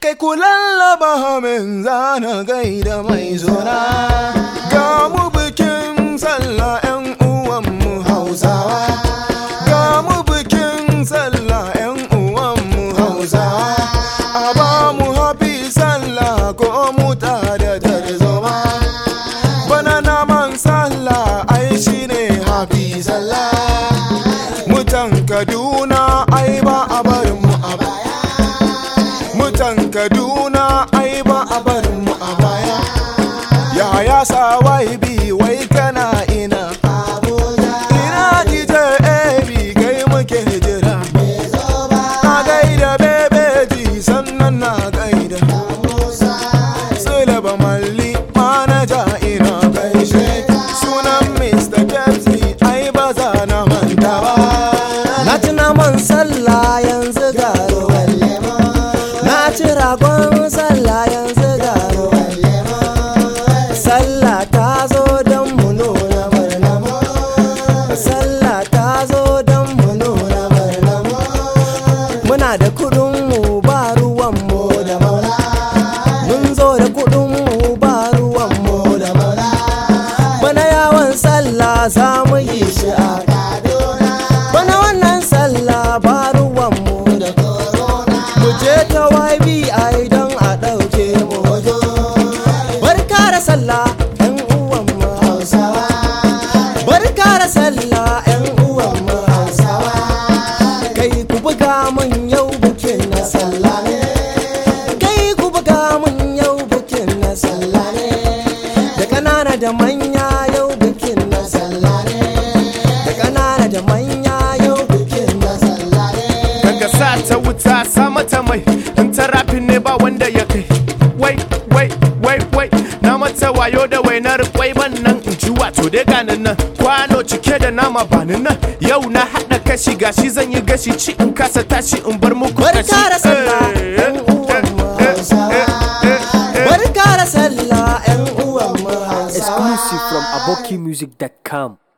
Kai ku lallaba min zana gaida mai zona Ga mu bikin sallah 'yan uwanmu Hausawa Ga mu bikin sallah 'yan uwanmu Hausawa A ba mu hafi sallah ko mu da tarzoma Bana naman sallah ai shi ne hafi sallah Mutan Kaduna ai ba a barin mu a baya Mutan Kaduna ai ba a barin mu a baya Yaya sawai bi wai kana ina Ina DJ AB kai muke jira Na gaida bebeji sannan na gaida Sulaba malli manaja ina gaishe Sunan Mr. Pepsi ai ba za na manta ba Na ci naman sallah yanzu ga ruwan Na ci ragon sallah yanzu ga ruwan Sallah ta zo don mu nuna murna Sallah ta zo don mu nuna murna Muna da kudin mu ba ruwan mu da maula Mun zo da kudin mu ba ruwan mu da maula Bana yawon sallah za mu yi shi a Bana wannan sallah ba ruwanmu da corona Mu je ta YBI don a ɗauke mu hoto Barka da sallah ‘yan uwanmu Hausawa Barka da sallah ‘yan uwanmu Hausawa Kai ku buga mun yau bukin na sallah ne Kai ku buga mun yau bukin na sallah ne Da ƙanana da manya yau bukin na sallah ne Da ƙanana da manya yau bukin na sallah ne Daga sa ta wuta sa mata mai in ta rafin ne ba wanda ya kai wai wai wai wai na mata wayo da wainar kwai ban nan in ji wato dai ganin nan kwano cike da nama banin nan yau na haɗa kashi gashi zan yi gashi ci in kasa tashi in bar muku Barka kashi da sallah Eh, ‘yan uwan mu eh, eh, Hausawa eh, eh, eh. Barka da sallah ‘yan uwan mu Hausawa Exclusive from abokimusic.com.